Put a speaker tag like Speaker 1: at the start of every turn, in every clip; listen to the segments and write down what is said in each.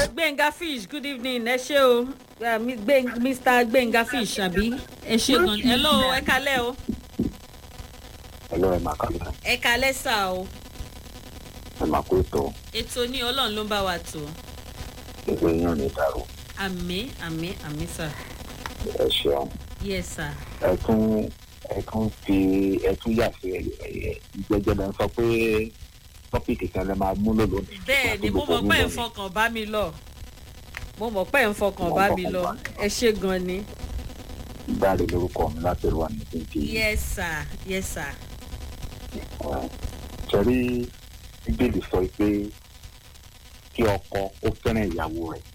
Speaker 1: gbẹ̀ngà fish good evening ẹ ṣé o Uh, mi- Gbẹ̀- mr gbẹ̀ngà fish àbí ẹ ṣé gan hello ẹ kalẹ́ o
Speaker 2: ẹlọ́ ẹ̀ máa kálẹ̀
Speaker 1: ẹ kalẹ́ sà o
Speaker 2: ẹ̀ máa kó ètò
Speaker 1: ètò ní ọlọ́run ló ń bá wa tò
Speaker 2: gbogbo yín ò ní dàrú
Speaker 1: àmì àmì àmì sà
Speaker 2: ẹ ṣeun
Speaker 1: yes sà
Speaker 2: ẹ tún ẹ tún fi ẹ tún yà sí ìgbẹ́jọ́ lẹ́ ń sọ pé tọ́pìkì kan lè máa múlò lónìí.
Speaker 1: bẹ́ẹ̀ ni mo mọ̀ pé ẹ̀ ń fọkàn bá mi lọ mo mọ̀ pé ẹ̀ ń fọkàn bá mi lọ ẹ ṣé gan ni
Speaker 2: Dáre lórúkọ mi láti rú àmì tí ń fi
Speaker 1: yes sà yes sà
Speaker 2: torí bíbélì sọ pé kí ọkọ ó fẹ́ràn ìyàwó rẹ̀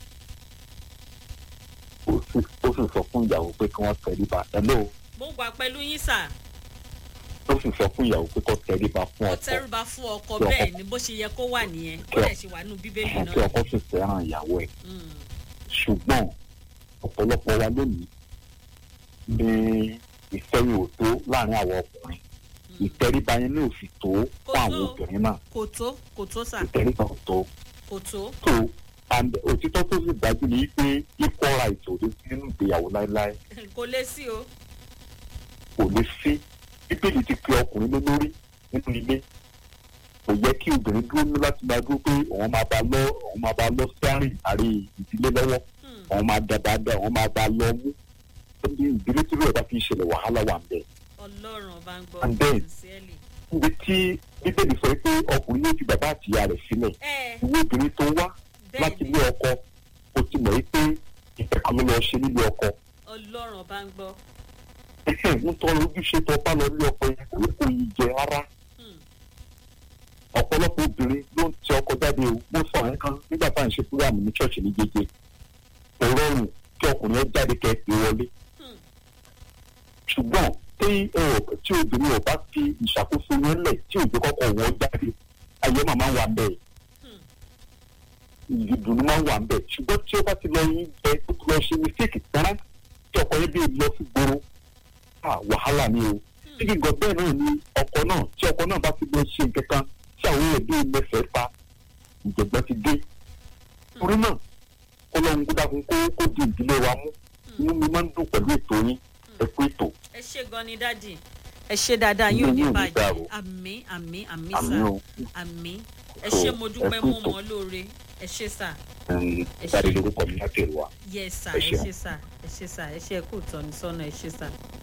Speaker 2: ó sì ó sì sọ fún ìyàwó pé kí wọ́n tẹríba ẹ̀ló
Speaker 1: mo gbà pẹ̀lú yín sà
Speaker 2: ó sì sọ fún ìyàwó pé kó tẹríba fún
Speaker 1: ó
Speaker 2: ọkọ
Speaker 1: tẹrùbá fún ọkọ
Speaker 2: Kí ọkọ-
Speaker 1: bẹ́ẹ̀ ni bó ṣe yẹ kó wà nìyẹn ó dẹ̀ ṣe wà nínú bíbélì
Speaker 2: ẹ̀hìn kí
Speaker 1: náà
Speaker 2: ọkọ sì fẹ́ràn ìyàwó ẹ̀
Speaker 1: Mm,
Speaker 2: ṣùgbọ́n ọ̀pọ̀lọpọ̀ wa lónìí ní ìfẹ́ yóò tó láàrin àwọn ọkùnrin
Speaker 1: mm.
Speaker 2: ìtẹríba yẹn ní òsì tó
Speaker 1: Kò
Speaker 2: fún àwọn
Speaker 1: tó.
Speaker 2: obìnrin náà
Speaker 1: kò tó kò tó sà
Speaker 2: ìtẹríba ò tó
Speaker 1: kò tó
Speaker 2: tó and òtítọ́ tó sì dájú ni pé equal right ò lè sí nínú ìgbéyàwó láéláé
Speaker 1: kò lè sí o
Speaker 2: kò lè sí bíbélì ti pe ọkùnrin lé lórí nínú ilé kò yẹ kí obìnrin dúró ní láti máa dúró pé òun máa bá lọ òun máa bá lọ sẹ́rìn àrí ìdílé lọ́wọ́
Speaker 1: Hmm,
Speaker 2: òun máa dàda dà òun máa bá lọ mú ó ní ìdílé tí rẹ̀ bá fi ṣẹlẹ̀ wàhálà wà ń bẹ̀.
Speaker 1: ọlọ́run ọba ń gbọ́
Speaker 2: And then-
Speaker 1: sincerely.
Speaker 2: níbi tí bíbélì sọ pé ọkùnrin yóò fi bàbá àtìyá rẹ̀ sílẹ̀
Speaker 1: ẹ
Speaker 2: ìwé obìnrin tó wá
Speaker 1: bẹ́ẹ̀
Speaker 2: láti
Speaker 1: ni
Speaker 2: ilé ọkọ ó ti mọ̀ pé ìfẹ̀kọ́ ló lọ ṣe nílé ọkọ
Speaker 1: ọlọ́run ọba ń gbọ́
Speaker 2: ń tọ́ ojúṣe tó bá lọ nílé ọkọ yẹn kò ní kó yí jẹ rárá
Speaker 1: Hmm,
Speaker 2: ọ̀pọ̀lọpọ̀ obìnrin ló ń tẹ ọkọ jáde o mo sọ àwọn kan nígbà tá à ń ṣe fúlàmù ní ṣọ́ọ̀ṣì ní jẹjẹ kò rọrùn kí ọkùnrin ó jáde kẹ́ ẹ pé wọlé
Speaker 1: hmm,
Speaker 2: ṣùgbọ́n tí ẹ ò tí obìnrin ò bá fi ìṣàkóso yẹn lẹ̀ tí òjò kọ́kọ́ wọ́n jáde ayé màmá wà bẹ́ẹ̀
Speaker 1: hmm.
Speaker 2: ìdùnnú máa ń wà bẹ́ẹ̀ ṣùgbọ́n tí ó bá ti lọ yín jẹ tó ti lọ ṣe mistake tán tí ọkọ yẹn bí lọ sí gbòòrò ah, wàhálà ni o tí gígan bẹ́ẹ̀ náà ni ọkọ náà tí ọkọ náà bá ti lọ ṣe nǹkan kan tí àwọn èèyàn bí mẹsẹ̀ pa ìjọba ti dé torí náà kó lọ́n kó dákun kó kó di ìdílé wa mú inú mi máa ń dùn pẹ̀lú ètò yín ẹ kú ètò
Speaker 1: ẹ ṣe gan ni dájì ẹ ṣe dáadáa yóò ní
Speaker 2: Inú yóò ní
Speaker 1: bàjẹ́
Speaker 2: dàrú.
Speaker 1: àmì àmì àmì
Speaker 2: àmì
Speaker 1: sà
Speaker 2: o
Speaker 1: àmì ẹ
Speaker 2: So,
Speaker 1: ṣe mo dúpẹ́
Speaker 2: ẹ kú
Speaker 1: mo
Speaker 2: ètò.
Speaker 1: mọ̀ ọ́ lóore ẹ ṣe sà
Speaker 2: ẹ̀ẹ́n,
Speaker 1: Ẹ ṣé.
Speaker 2: jáde lórúkọ mi láti èrò wa.
Speaker 1: yes sà
Speaker 2: Ẹ
Speaker 1: ẹ
Speaker 2: ṣeun.
Speaker 1: ṣe sà ẹ ṣe sà ẹ ṣe kú ìtọ́nisọ́nà ẹ ṣe sà.